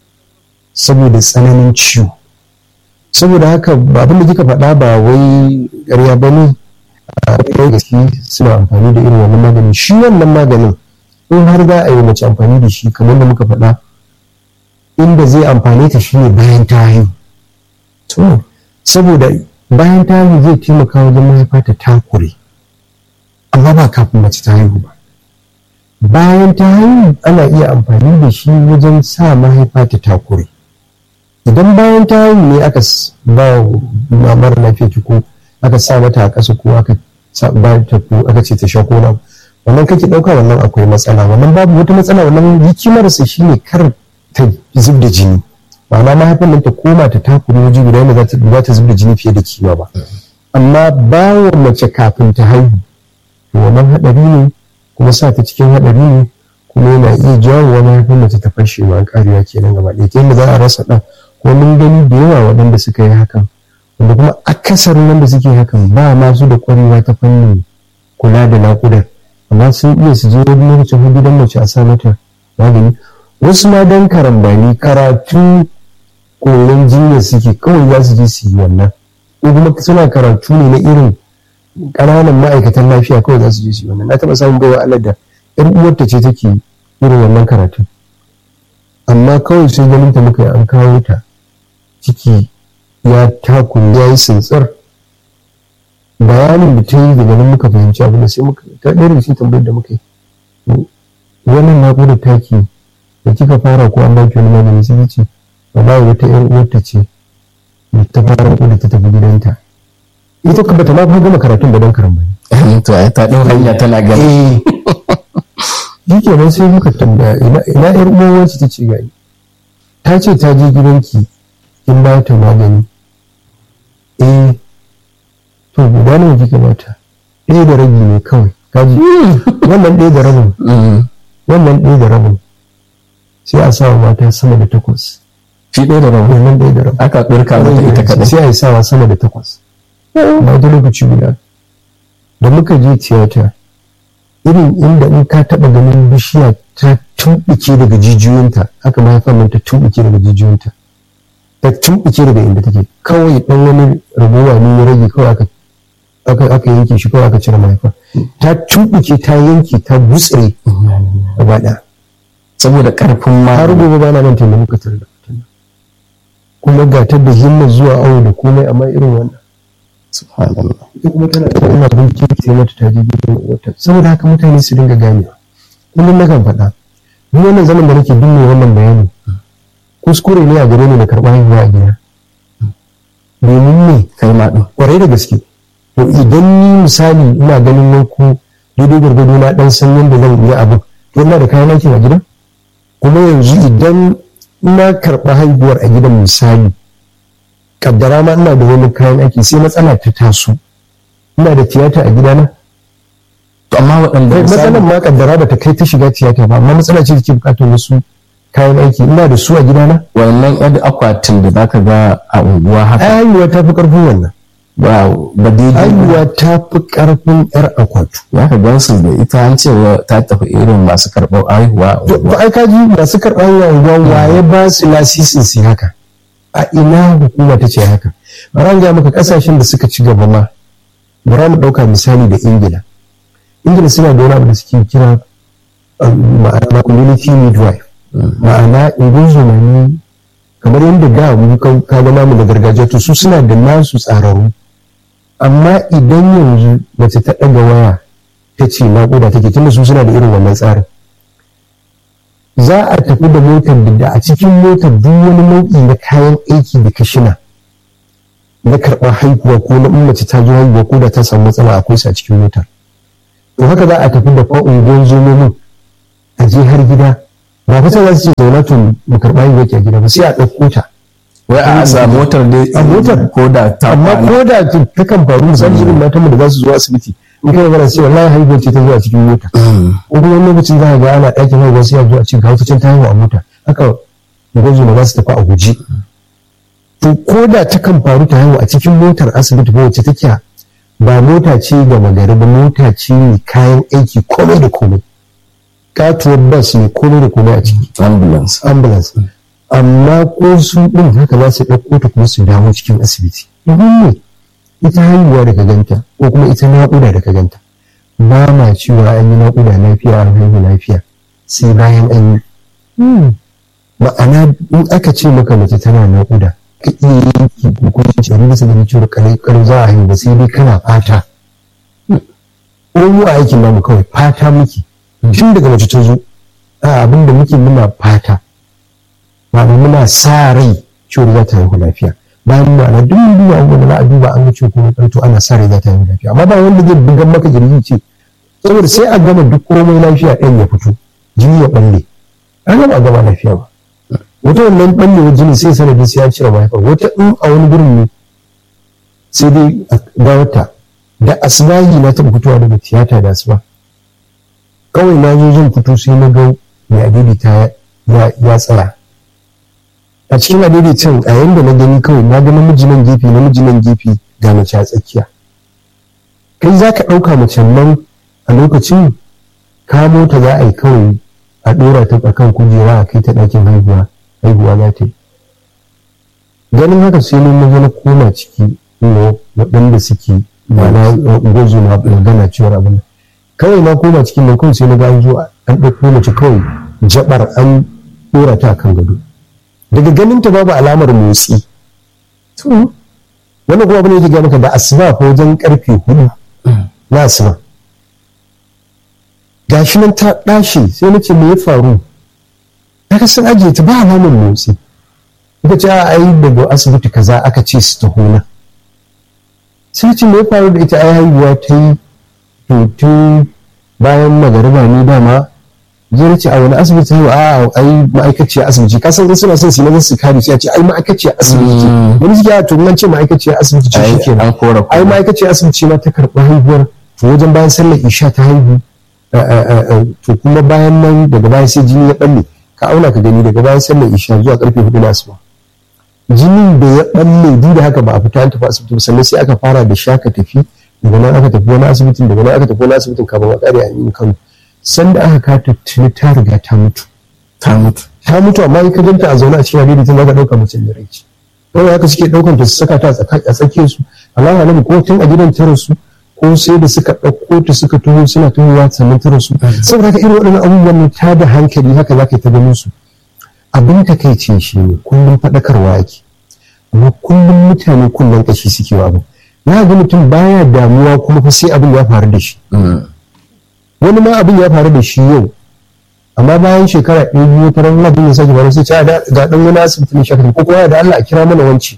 saboda tsananin ciwo saboda haka abin da kika faɗa ba wai ƙarya ba ne a ɗaya gaske suna amfani da irin wannan maganin shi wannan maganin in har za a yi mace amfani da shi kamar da muka faɗa inda zai amfani ta shine bayan ta haihu to saboda bayan ta haihu zai taimaka wajen mahaifa ta takure amma ba kafin mace ta haihu ba bayan ta haihu ana iya amfani da shi wajen sa mahaifa ta takure idan bayan ta haihu ne aka ba mamar lafiya ko aka sa mata a ƙasa ko aka ba ta ko aka ce ta sha ko na wannan kake ɗauka wannan akwai matsala wannan babu wata matsala wannan hikimarsa shine kar ta zub da jini ma'ana mahaifin nan ta koma ta takure waje guda yadda za ta zub da jini fiye da kima ba amma bayan mace kafin ta haihu to wannan haɗari ne kuma sa ta cikin haɗari ne kuma yana iya jawo wani haifin mace ta fashe ma ƙariya kenan gaba ɗaya ta yadda za a rasa ɗan ko mun gani da yawa waɗanda suka yi hakan wanda kuma akasarin wanda suke hakan ba masu da ƙwarewa ta fannin kula da naƙudar amma sun iya su je wani lokacin hudu don mace a sa mata magani wasu ma don karambani karatu koyon jinya suke kawai za su je su yi wannan ko kuma suna karatu ne na irin ƙananan ma'aikatan lafiya kawai za su je su yi wannan na taɓa samun baiwa Allah da ƴan uwarta ce take irin wannan karatu amma kawai sai ganin ta muka yi an kawo ta ciki ya takun ya yi tsintsar bayanin da ta yi daga nan muka fahimci abin da sai muka ta ɗaya da shi tambayar da muka yi wannan naƙudar taki da kika fara ko an baki wani magani sai ce ba wata ƴar uwarta ce da ta fara naƙudar ta tafi gidanta ita ka bata ma fa gama karatun ba don karambani to ai ta ɗau hanya tana gani shi kenan sai muka tambaya ina ƴar uwar ta ce gani ta ce ta je gidanki kin ba ta magani eh to guda nawa kika bata ɗaya da rabi ne kawai kaji wannan ɗaya da rabin wannan ɗaya da rabin sai a sawa mata sama da takwas shi ɗaya da rabin wannan ɗaya da rabin aka ɗurka mata ita kaɗai sai a yi sawa sama da takwas na wata lokaci guda da muka je tiyata irin inda in ka taɓa ganin bishiya ta tumɓuke daga jijiyoyinta haka mahaifar nan ta tumɓuke daga jijiyoyinta ta tumɓuke daga inda take kawai ɗan wani rabuwa ne ya rage kawai aka aka aka yanke shi kawai aka cire mahaifa ta tumɓuke ta yanke ta gutsire gaba ɗaya saboda ƙarfin ma har gobe ba na manta da muka tare da mutum kuma ga ta da himma zuwa awo da komai amma irin wannan subhanallah ita kuma tana da ina bincike sai mata ta je gidan wata saboda haka mutane su dinga ganewa kullum na kan faɗa ni wannan zaman da nake binne wannan bayani kuskure ne a gare ni da karɓar haihuwa a gida domin ne kai ma ɗin kwarai da gaske to idan ni misali ina ganin wanku daidai gwargwado na dan san yadda zan yi abin to ina da kayan aikin a gidan kuma yanzu idan ina karɓa haihuwar a gidan misali kaddara ma ina da wani kayan aiki sai matsala ta taso ina da tiyata a gidana to amma waɗanda matsalan ma kaddara ba ta kai ta shiga tiyata ba amma matsala ce da ke bukatar wasu kayan aiki ina da su a gidana wannan yan akwatin da zaka ga a unguwa haka haihuwa ta fi karfin wannan ba ba daidai haihuwa ta fi karfin yar akwatu ya ka gan su da ita an ce wa ta tafi irin masu karɓar haihuwa a to unguwa ai kaji masu karɓar yanguwa waye ba su lasisin su yi haka a ina hukuma ta ce haka bara ga maka kasashen da suka ci gaba ma bara mu ɗauka misali da ingila ingila suna da wani abu da suke kira um, ma'ana community midwife ma'ana ingozuma ne kamar yadda da mu ka ka ga namu da gargajiya to su suna da nasu tsararru amma idan yanzu mace ta ɗaga waya ta ce naƙuda take tunda su suna da irin wannan tsarin za a tafi da motar da- da a cikin motar duk wani nau'i na kayan aiki da kashina na karɓar haihuwa ko na in mace ta zo haihuwa ko da ta samu matsala akwai su a cikin motar to haka za a tafi da fa'ungon zomomin a je har gida ba fata za su ce zauna to mu karɓa yin yake a gida ba sai a ɗauko ta wai a sa motar dai a motar ko da ta amma ko da ta kan faru misali irin matan mu da za su zo asibiti in kai magana sai wallahi haihuwar ce ta zo a cikin mota ko kuma wani lokacin za ka ga ana ɗakin haihuwa sai a zo a ce ga wata can ta haihu a mota haka gwazo na za su tafi a guji to ko da ta kan faru ta haihu a cikin motar asibiti ko wacce take ba mota ce ga magari ba mota ce ne kayan aiki komai da komai katuwar bas ne komai da komai a ciki ambulance ambulance amma ko su ɗin haka za su ɗauko ta kuma su dawo cikin asibiti domin ne ita haihuwa da ka ganta ko kuma ita naƙuda da ka ganta ba ma cewa an yi naƙuda lafiya an haihu lafiya sai bayan an yi ma'ana in aka ce maka mace tana naƙuda ka iya yanki hukunci a bisa ganin cewa kare za a haihu ba sai dai kana fata ko mu a aikin namu kawai fata muke tun daga mace ta zo a abin da muke muna fata ma'ana muna sa rai cewa za ta haihu lafiya bayan ma'ana duk mun duba abubuwan da za a duba an ga cewa kuma ƙarto ana sa rai za ta haihu lafiya amma ba wanda zai bugan maka jirgi ce saboda sai a gama duk komai lafiya ɗan ya fito jini ya ɓalle an gama a gama lafiya ba wata wannan ɓallewar jini sai sanadin sai ya cire mahaifar wata in a wani gurin ne sai dai a gawata da asibahi na taɓa fitowa daga tiyata da asuba kawai na zo zan fito sai na ga mai adidi ta ya tsaya a cikin adaidaicin a yanda na gani kawai na ga namiji nan gefe namiji nan gefe ga mace a tsakiya kai za ka ɗauka mace nan a lokacin kamo ta za a yi kawai a ɗora ta kan kujera a kai ta ɗakin haihuwa haihuwa za ta yi ganin haka sai mun maza na koma ciki waɗanda suke ma'ana gwazo na magana cewar abin kawai na koma cikin nan kawai sai na ga an zo an ɗauko mace kawai jabar an ɗora ta kan gado daga ganin ta babu alamar motsi wannan kuma abin da yake gaya maka da asuba ko wajen karfe hudu na asuba gashi nan ta ɗashe sai na ce me ya faru ta sun ajiye ta ba alamar motsi ita ce a yi daga asibiti kaza aka ce su taho na sai ce me ya faru da ita ai haihuwa ta yi tun bayan magariba ne dama zai ce a wani asibiti yau a ai ma'aikaciya asibiti ka san suna son su yi su kare sai a ce ai ma'aikaciya asibiti wani suke a to nan ce ma'aikaciya asibiti ce shi kenan ai ma'aikaciya asibiti ma ta karɓi haihuwar to wajen bayan sallar isha ta haihu to kuma bayan nan daga bayan sai jini ya balle ka auna ka gani daga bayan sallar isha zuwa karfe hudu na asuba jinin da ya balle duk da haka ba a fita an tafi asibiti sannan sai aka fara da shaka tafi daga nan aka tafi wani asibitin daga nan aka tafi wani asibitin kafin a kare a yin kano sanda aka kata tuni ta riga ta mutu ta mutu ta mutu amma in ka ganta a zaune a cikin hadidi tun zaka dauka mace da rai kawai haka suke daukan ta su saka ta a tsakiyar su Allah ya ko tun a gidan ta rasu ko sai da suka ɗauko ta suka tuho suna tuhowa sannan ta rasu saboda haka irin waɗannan abubuwan ta da hankali haka za ka yi ta ganin su abin ta kai ce shi ne kullum faɗakarwa ake amma kullum mutane kullum ƙashi suke wa abu na ga mutum baya damuwa kuma fa sai abin ya faru da shi wani ma abin ya faru da shi yau amma bayan shekara ɗaya biyu ta ran abin ya sake faru sai ce ga ɗan wani asibiti ne shakar ko kuma da Allah a kira mana wanci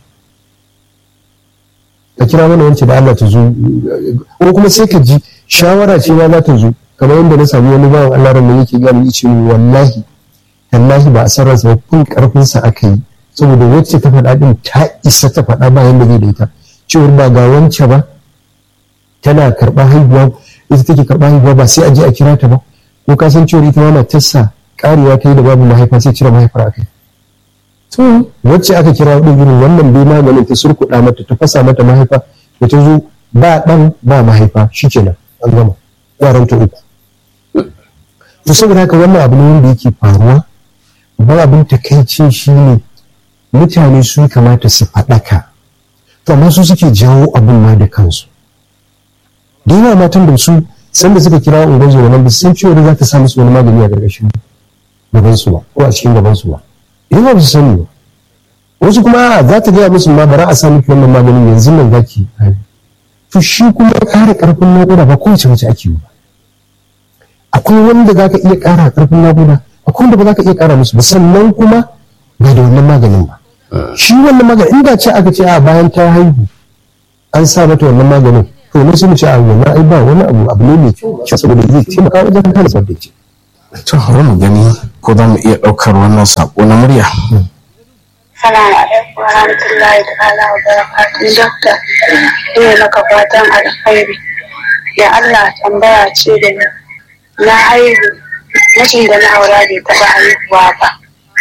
a kira mana wanci da Allah ta zo ko kuma sai ka ji shawara ce ma za ta zo kamar yadda na sami wani bawan Allah ran yake gani yace wallahi wallahi ba a san ransa ba kun karfin sa aka yi saboda wacce ta faɗa din ta isa ta faɗa bayan da zai da ita cewar ba ga wance ba tana karɓar haihuwa ita take karɓar haihuwa ba sai a je a kira ta ba ko ka san cewar ita ma matarsa karewa ta yi da babu mahaifa sai cire mahaifar aka yi to wacce aka kira ɗin irin wannan bai maganin ta surkuɗa mata ta fasa mata mahaifa da ta zo ba ɗan ba mahaifa shikenan an gama yaran ta uku to saboda haka wannan abu ne wanda yake faruwa ba abin takaici shi ne mutane su kamata su faɗaka to amma su suke jawo abin ma da kansu da yawa matan da su sanda suka kira ungon zuwa nan ba san cewa za ta sa musu wani magani a gargashin gabansu ba ko a cikin gabansu ba yawa ba su sani ba wasu kuma za ta gaya musu ma bara a sa miki wannan maganin yanzu nan za ki to shi kuma ƙara ƙarfin naƙuda ba kowace mace ake yi ba akwai wanda za ka iya ƙara ƙarfin naƙuda akwai wanda ba za ka iya ƙara musu ba sannan kuma ba da wannan maganin ba shi wannan maganin inda ce aka ce a bayan ta haihu an sa mata wannan maganin to to ne sun ce a wannan ai ba wani abu abu ne mai kyau saboda zai taimaka wajen hana zubar da ce to bari mu gani ko za mu iya ɗaukar wannan saƙo na murya Salamu alaikum wa rahmatullahi ta'ala wa barakatun dokta. Ina maka fatan alkhairi. Ya Allah tambaya ce da ni. Na haihu mijin da na aura bai taɓa haihuwa ba.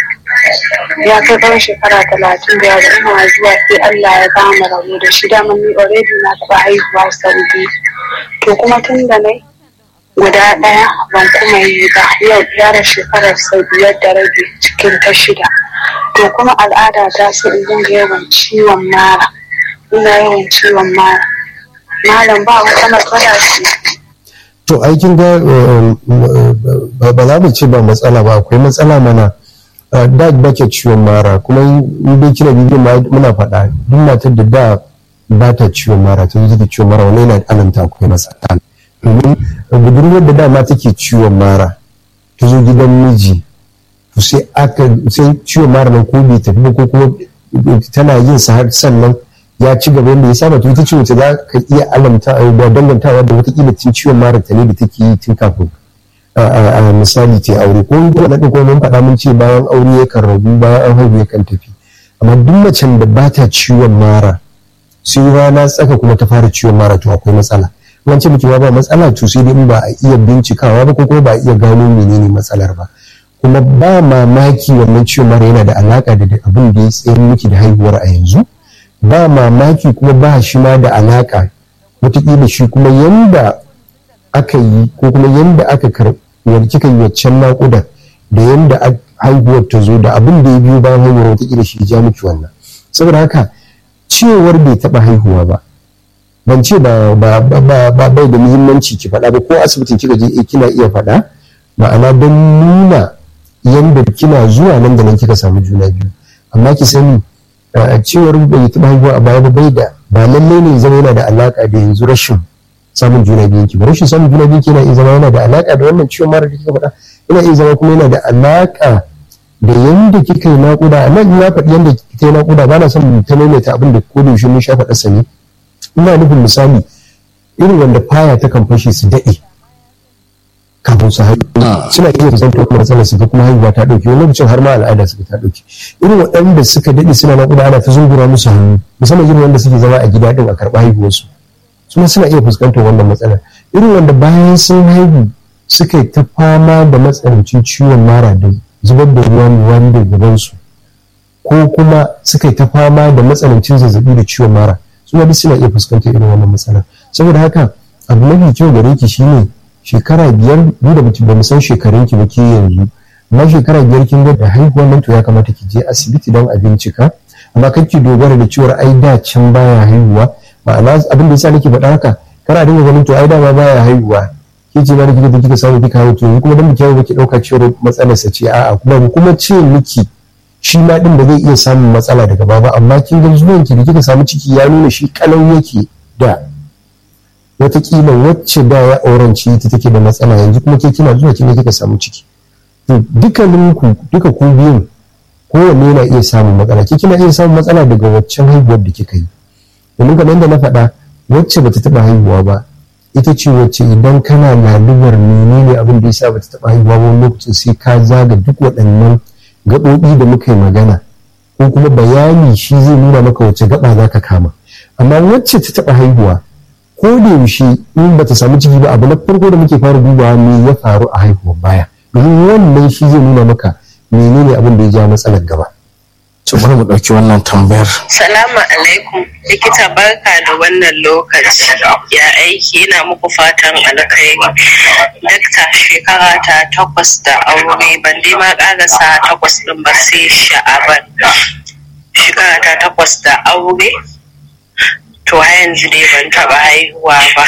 Ya kai ban shekara talatin da ya ina zuwa sai Allah ya gama rabu da shi dama ni already na taɓa haihuwa sau biyu. To kuma tun da nai guda ɗaya ban kuma yi ba yau yara shekarar sau biyar da rabi cikin ta shida. to kuma al'ada ta sai in dinga yawan ciwon mara ina yawan ciwon mara malam ba wata matsala ce to aikin ga ba za mu ce ba matsala ba akwai matsala mana da ba ke ciwon mara kuma in dai kina bibiyan muna faɗa duk matar da da ba ta ciwon mara ta zuci ciwon mara wani yana alamta akwai matsala domin budurwar da dama take ciwon mara ta zo gidan miji to sai aka sai ciwon mara nan ko bai tafi ba ko kuma tana yin sa har sannan ya ci gaba yadda ya saba to ita ce wace za ka iya alamta da dangantawa da watakila tun ciwon mara ta ne da take yi tun kafin a misali ta aure ko na ɗin kuma mun faɗa mun ce bayan aure yakan rabu bayan an haihu yakan tafi amma duk macen da ba ta ciwon mara sai rana tsaka kuma ta fara ciwon mara to akwai matsala wance muke ba matsala to sai dai in ba a iya bincikawa ba ko kuma ba a iya gano menene matsalar ba kuma ba mamaki wannan ciwon mara yana da alaka da abin da ya tsayar miki da haihuwar a yanzu ba mamaki kuma ba shi ma da alaka wataƙila shi kuma yanda aka yi ko kuma yanda aka karɓi kika yi waccan naƙuda da yanda haihuwar ta zo da abin da ya biyo bayan haihuwar wataƙila shi ja miki wannan saboda haka cewar bai taɓa haihuwa ba ban ce ba bai da muhimmanci ki faɗa ba ko asibitin kika je kina iya faɗa ma'ana don nuna yanda kina zuwa nan da nan kika samu juna biyu amma ki sani cewar bai taɓa haihuwa a baya ba bai da ba lallai ne zama yana da alaka da yanzu rashin samun juna biyun ki ba rashin samun juna biyun ki yana iya zama yana da alaka da wannan ciwon mara da kika faɗa yana iya zama kuma yana da alaka da yanda kika yi naƙuda a nan ya faɗi yanda kika yi naƙuda ba na son ta maimaita abin da ko da yaushe mun sha faɗa sani ina nufin misali irin wanda faya ta kan fashe su daɗe kafin su haihu suna iya fuskantar kuma matsalar su kuma haihuwa ta dauke wani lokacin har ma al'ada suka ta dauke irin waɗanda suka daɗe suna naƙuda ana ta zungura musu hannu musamman irin wanda suke zama a gida din a karɓa haihuwarsu su ma suna iya fuskantar wannan matsalar irin wanda bayan sun haihu suka ta fama da matsanancin ciwon mara da zubar da ruwan ruwan da gabansu ko kuma suka ta fama da matsanancin zazzabi da ciwon mara su ma duk suna iya fuskantar irin wannan matsalar saboda haka abu mafi kyau gare ki shine shekara biyar mu da ba mu san shekarun ki ba ke yanzu amma shekara biyar kin ga da haihuwar nan to ya kamata ki je asibiti don a bincika amma kar ki dogara da cewar ai da can baya haihuwa ma'ana abin da yasa nake faɗa haka kana dinga ganin to ai dama baya haihuwa ke ce ma da kika kika samu kika haihu to kuma dan miki ba ki dauka cewar matsalar sa ce a'a kuma kuma ce miki shi ma din da zai iya samun matsala daga baba amma kin ga zuwan ki da kika samu ciki ya nuna shi kalau yake da watakila wacce da ya auranci ita take da matsala yanzu kuma ke kina zuwa kina kika samu ciki to dukkanin ku duka ku biyun kowanne yana iya samun matsala ke kina iya samun matsala daga waccan haihuwar da kika yi domin kamar yadda na faɗa wacce bata taɓa haihuwa ba ita ce wacce idan kana lalubar menene abin da yasa bata taɓa haihuwa ba wani lokacin sai ka zaga duk waɗannan gaɓoɓi da muka yi magana ko kuma bayani shi zai nuna maka wacce gaba za ka kama amma wacce ta taɓa haihuwa ko da yaushe in bata samu ciki ba abu na farko da muke fara dubawa me ya faru a haihuwar baya domin wannan shi zai nuna maka menene abin da ya ja matsalar gaba to bari mu ɗauki wannan tambayar Salamu alaikum likita barka da wannan lokaci ya aiki ina muku fatan alkhairi dakta shekara ta takwas da aure ban dai ma ƙarasa takwas ɗin ba sai sha'aban shekara ta takwas da aure to har yanzu dai ban taɓa haihuwa ba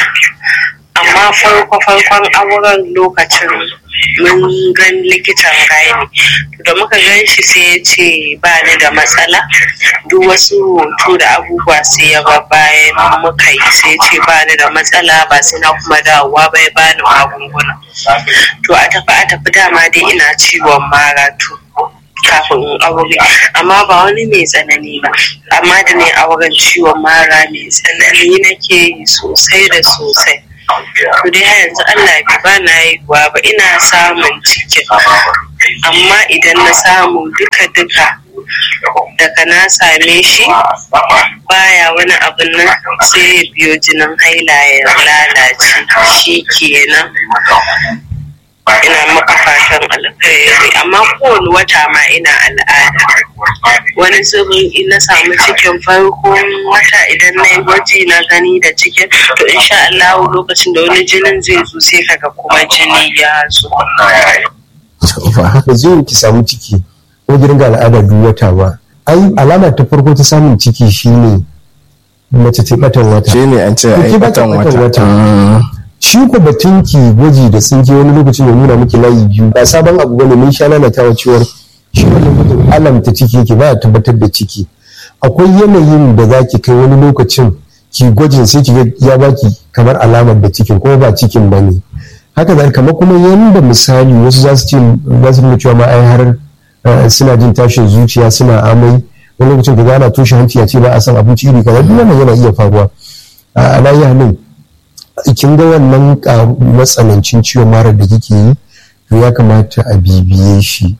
amma farko farkon auren lokacin mun gan likitan gani da muka gan shi sai ya ce ba ni da matsala duk wasu hoto da abubuwa sai ya ga bayan muka yi sai ce ba ni da matsala ba sai na kuma dawowa bai ba ni magunguna to a tafi a tafi dama dai ina ciwon mara to kafin in aure amma ba wani mai tsanani ba amma da ne auren ciwon mara mai tsanani nake yi sosai da sosai to dai har yanzu Allah bai ba na haihuwa ba ina samun cikin amma idan na samu duka duka daga na same shi baya wani abin nan sai ya biyo jinin haila ya lalace shi kenan ina maka fatan alkhairi amma kowane wata ma ina al'ada wani zubin in na samu cikin farkon wata idan na yi gwaji na gani da cikin to insha Allah lokacin da wani jinin zai zo sai kaga kuma jini ya zo ba zai ki samu ciki ko ki ringa al'ada duk wata ba ai alama ta farko ta samun ciki shine mace ta batan wata shi ne an ce a yi batan wata shi ko batun ki gwaji da tsinke wani lokacin ya nuna miki layi biyu ba sabon abu bane mun sha lalatawa cewar shi wannan gudun alamta ciki yake ba tabbatar da ciki akwai yanayin da za ki kai wani lokacin ki gwajin sai ki ya baki kamar alamar da cikin kuma ba cikin ba ne haka da kamar kuma yanda misali wasu za su ce za su nuna cewa ma ai har suna jin tashin zuciya suna amai wani lokacin ka gana toshe hanci ya ce ba a san abinci iri kaza duk wannan yana iya faruwa a alayi halin kin ga wannan matsanancin ciwon mara da kike yi to ya kamata a bibiye shi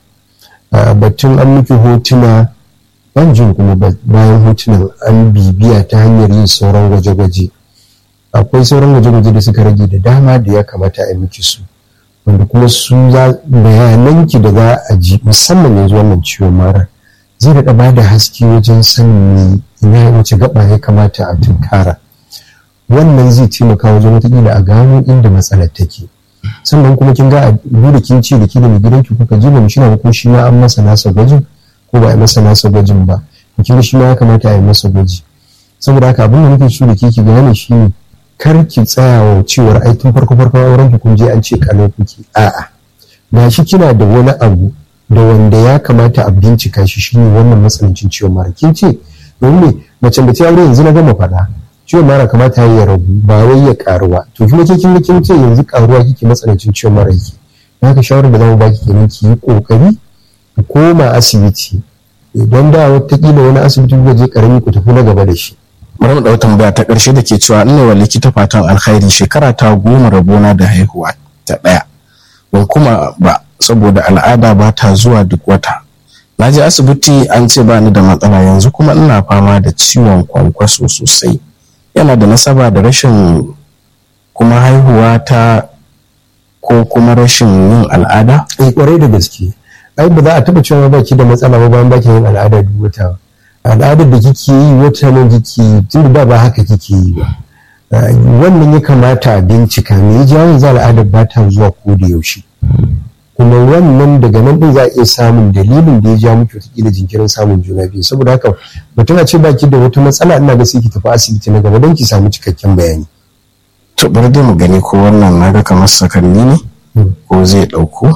batun an miki hotuna ban jin kuma bayan hotunan an bibiya ta hanyar yin sauran gwaje-gwaje akwai sauran gwaje-gwaje da suka rage da dama da ya kamata a miki su wanda kuma su bayananki da za a ji musamman yanzu wannan ciwon mara zai daɗa ba da haske wajen sanin ina wace gaba ya kamata a tunkara wannan zai taimaka wajen watakila a gano inda matsalar take sannan kuma kin ga a da kin ce da ki da mai gidanki kuka je ba mu shina ko shi ma an masa nasa gwajin ko ba a yi masa nasa gwajin ba kin ga shi ma ya kamata a yi masa gwaji saboda haka abin da nake so da ke ki gane shi ne kar ki tsaya wa cewar ai tun farko farko auren ki kun je an ce kalau kuke a'a ga shi kina da wani abu da wanda ya kamata a bincika shi shine wannan matsanancin ciwon mara kin ce domin mace da ta aure yanzu na gama faɗa ciwon mara kamata ya ragu ba wai ya karuwa to kuma ke kin kin ce yanzu karuwa kike matsanancin ciwon mara yake haka shawarar da zamu baki kenan ki yi kokari ku koma asibiti idan da wataƙila wani asibiti kuka je karami ku tafi na gaba da shi bari mu ɗau tambaya ta ƙarshe da ke cewa ina wa likita fatan alkhairi shekara ta goma rabona da haihuwa ta ɗaya ban kuma ba saboda al'ada ba ta zuwa duk wata na je asibiti an ce ba ni da matsala yanzu kuma ina fama da ciwon kwankwaso sosai yana da nasaba da rashin kuma haihuwa ta ko kuma rashin yin al'ada? Eh kwarai da gaske. Ai ba za a taba cewa baki da matsala ba bayan baki yin al'ada duk wata. Al'adar da kike yi wata nan kike tun da ba haka kike yi ba. Wannan ya kamata a bincika me ya jawo yanzu al'adar ba ta zuwa ko da yaushe. Kuma wannan daga nan din za a iya samun dalilin da ya ja miki wataƙila jinkirin samun juna biyu saboda haka mutum a ce baki da wata matsala ina ga sai ki tafi asibiti na gaba don ki samu cikakken bayani. to bari dai mu gani ko wannan na ga kamar sakanni ne ko zai ɗauko.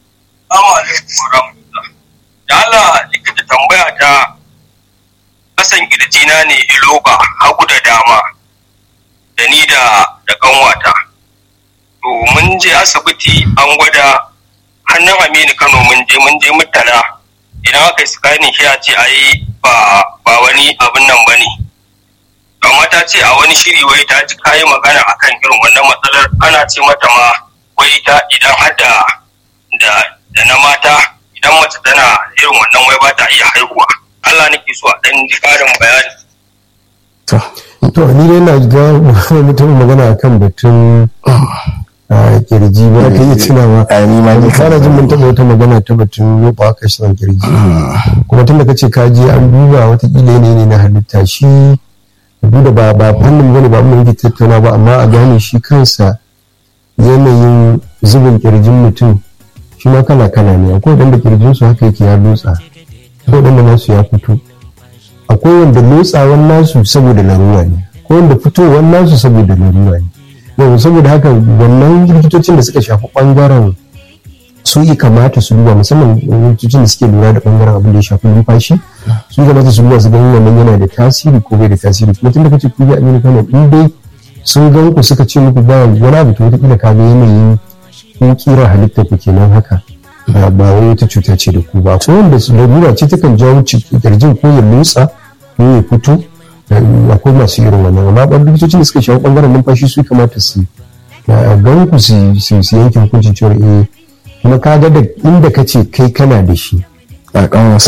da Allah likita tambaya ta kasan kirjina ne iloba hagu da dama da ni da da kanwata to mun je asibiti an gwada hannun aminu kano mun je mun je mutala idan aka yi scanning shi a ce ai ba ba wani abin nan bane amma ta ce a wani shiri wai ta ji kayi magana akan irin wannan matsalar ana ce mata ma wai ta idan har da da na mata idan mace tana irin wannan wai ba ta iya haihuwa Allah nake so a dan ji karin bayani to ni dai na ga mutum magana akan batun kirji ba ka iya tunawa a ni ma ni kana jin mun taɓa wata magana ta batun yoba aka shirin kirji kuma tun da kace ka je an duba watakila yanayi ne na halitta shi duk da ba ba fannin bane ba mun yi tattauna ba amma a gane shi kansa yanayin zubin kirjin mutum shi ma kala kala ne akwai wanda kirjin su haka yake ya lotsa akwai wanda nasu ya fito akwai wanda lotsawan nasu saboda larura ne akwai wanda fitowar nasu saboda larura ne yau saboda haka wannan likitocin da suka shafi bangaren su yi kamata su duba musamman likitocin da suke lura da bangaren abin da ya shafi numfashi su kamata su duba su gani wannan yana da tasiri ko bai da tasiri kuma tun da kace ku bi aminu kano in dai sun gan ku suka ce muku ba wani abu to wataƙila ka ga yanayin kun kira halitta ku kenan haka ba ba wai wata cuta ce da ku ba ko wanda su lalura ce takan jawo kirjin ko ya lotsa ko ya fito eh, akwai masu irin wannan amma ɓan likitocin da suka shawo ɓangaren numfashi su kamata su eh, gan ku su su su yanke hukuncin cewa eh kuma ka ga da inda ka ce kai kana da shi a kan wasu